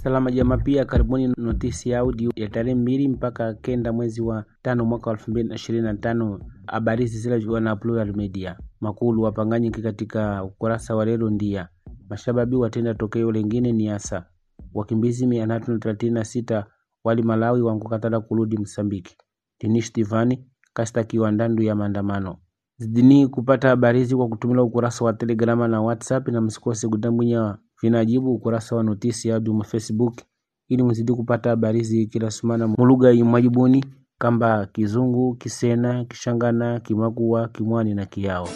Salama Jamaa pia karibuni notisi ya audio ya tarehe mbili mpaka kenda mwezi wa tano mwaka elfu mbili na ishirini na tano. Habari hizi zilizokuwa na Plural Media. Makulu wapanganyiki katika ukurasa wa lelo ndia mashababi watenda tokeo lengine ni hasa wakimbizi mia tatu na thelathini na sita wali Malawi wankukatala kurudi Msambiki. Dinish Tivani kastakiwa ndandu ya maandamano zidini kupata habari hizi kwa kutumia ukurasa wa Telegrama na WhatsApp, na msikose kutambwinya vinajibu ukurasa wa notisi ya audio Facebook ili mzidi kupata habari hizi kila sumana mulugha imwajibuni kamba Kizungu, Kisena, Kishangana, Kimakua, Kimwani na Kiao.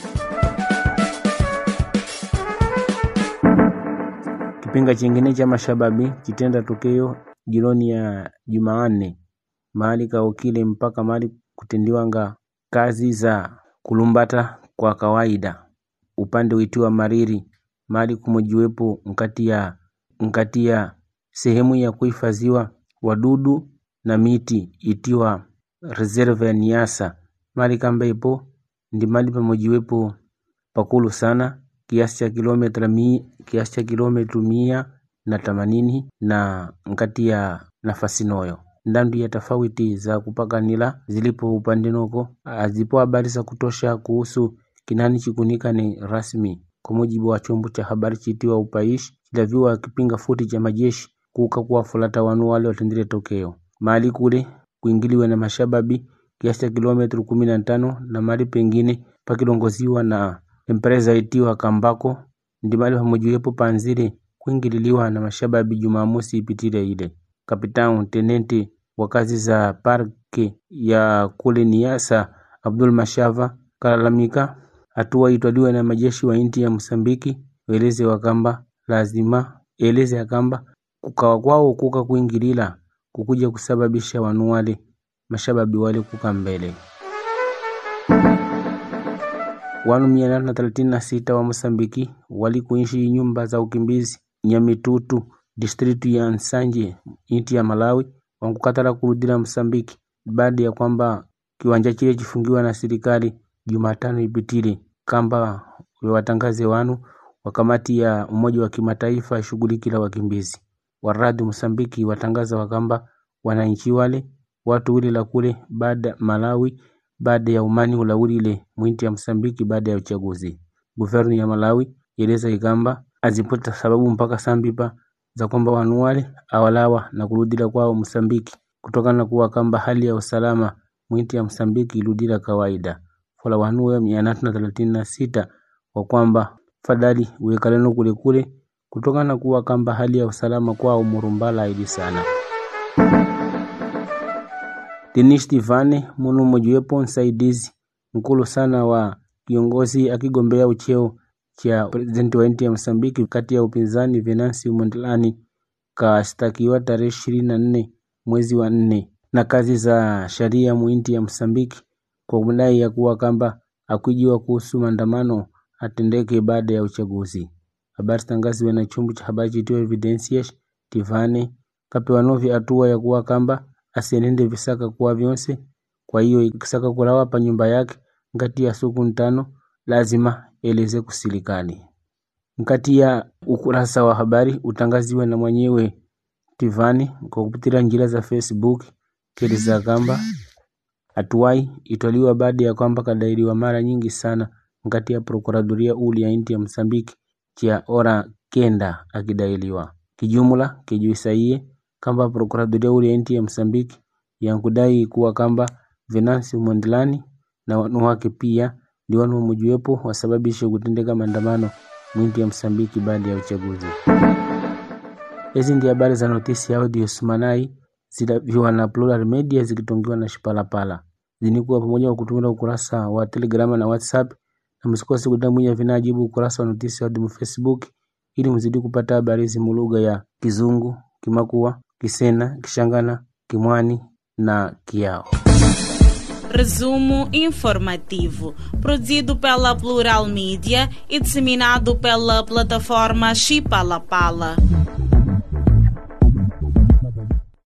Kipinga chingine cha mashababi chitenda tokeo jironi ya Jumanne mahali kaokile mpaka mahali kutendiwanga kazi za kulumbata kwa kawaida upande witiwa Mariri mahali kumojiwepo nkati ya nkati ya sehemu ya kuhifadhiwa wadudu na miti itiwa reserve ya Niasa mahali kamba ipo ndi mahali pamojiwepo pakulu sana kiasi cha kilomita mi, kiasi cha kilomita mia na themanini na nkati ya nafasi noyo ndandu ya tofauti za kupakanila zilipo upande noko azipo habari za kutosha kuhusu kinani chikunika ni rasmi kwa mujibu wa chombo cha habari chitiwa upaishi chilaviwa kipinga futi cha majeshi kuka kuwafulata wanu wale watendile tokeo mahali kule kuingiliwe na mashababi kiasi cha kilomita kumi na tano na mahali pengine pakilongoziwa na empresa itiwa Kambako ndi mahali pamojiwepo panzile kuingililiwa na mashababi Jumamosi ipitile ile Kapitao tenente wa kazi za parke ya kule Niasa Abdul Mashava kalalamika hatua itwaliwe na majeshi wa inti ya Msambiki weleze wakamba lazima eleze akamba kukawa kwao kuka kuingilila kukuja kusababisha wanu wale mashababi wale kuka mbele wanu mia tatu na thelathini na sita wa Mosambiki wali kuishi nyumba za ukimbizi Nyamitutu distritu ya Nsanje inti ya Malawi wankukatala kurudila Msambiki baada ya kwamba kiwanja chile chifungiwa na serikali Jumatano ipitile kamba watangaze wanu wa kamati ya Umoja wa Kimataifa shughulikila wakimbizi waradi Msambiki watangaza wakamba wananchi wale watu wile la kule baada Malawi baada ya umani ulawulile mwinti ya Msambiki baada ya uchaguzi. Guvernu ya Malawi eleza ikamba azipota sababu mpaka sambipa za kwamba wanu wale awalawa na kurudila kwao Msambiki kutokana na kuwa kamba hali ya usalama mwinti ya Msambiki iludila kawaida fola wanu we mia tatu na thelathini na sita kwa kwamba fadhali uwekaleno kule kule kutokana na kuwa kamba hali ya usalama kwao murumbala ili sana. Denis Tivane munu mojiwepo msaidizi mkulu sana wa kiongozi akigombea ucheo cha presidenti wa nchi ya Msambiki kati ya upinzani Venancio Mondlane kastakiwa tarehe ishirini na nne mwezi wa nne na kazi za sharia muinti ya Msambiki kwa madai ya kuwa kamba akujiwa kuhusu maandamano atendeke baada ya uchaguzi. Habari tangaziwe na chombo cha habari chitiwa Evidencias. Tivane kapewa novi hatua ya kuwa kamba asienende visaka kuwa vyonse, kwa hiyo ikisaka kulawa pa nyumba yake ngati ya siku ntano lazima eleze kusilikali. Nkati ya ukurasa wa habari utangaziwe na mwenyewe Tivani kwa kupitia njira za Facebook keleza kamba hatuwai itwaliwa baada ya kwamba kadairiwa mara nyingi sana ngati ya prokuradoria uli ya inti ya Msambiki chia ora kenda akidailiwa kijumla kijuisaiye kamba prokuradoria uli ya inti ya Msambiki yankudai kuwa kamba Venancio Mondlane na wanu wake pia ndi wanu wamojiwepo wasababishe kutendeka maandamano mwinti ya Msambiki baada ya uchaguzi. Hizi ndi habari za notisi ya audio Sumanai zilaviwa na Plural Media zikitongiwa na Shipalapala zinikuwa pamoja wa kutumia ukurasa wa Telegrama na WhatsApp, na msikose kudambwinya vinajibu ukurasa wa notisi ya audio Facebook ili mzidi kupata habari hizi mulugha ya Kizungu, Kimakua, Kisena, Kishangana, Kimwani na Kiao. Resumo informativo, produzido pela Plural Mídia e disseminado pela plataforma Chipalapala.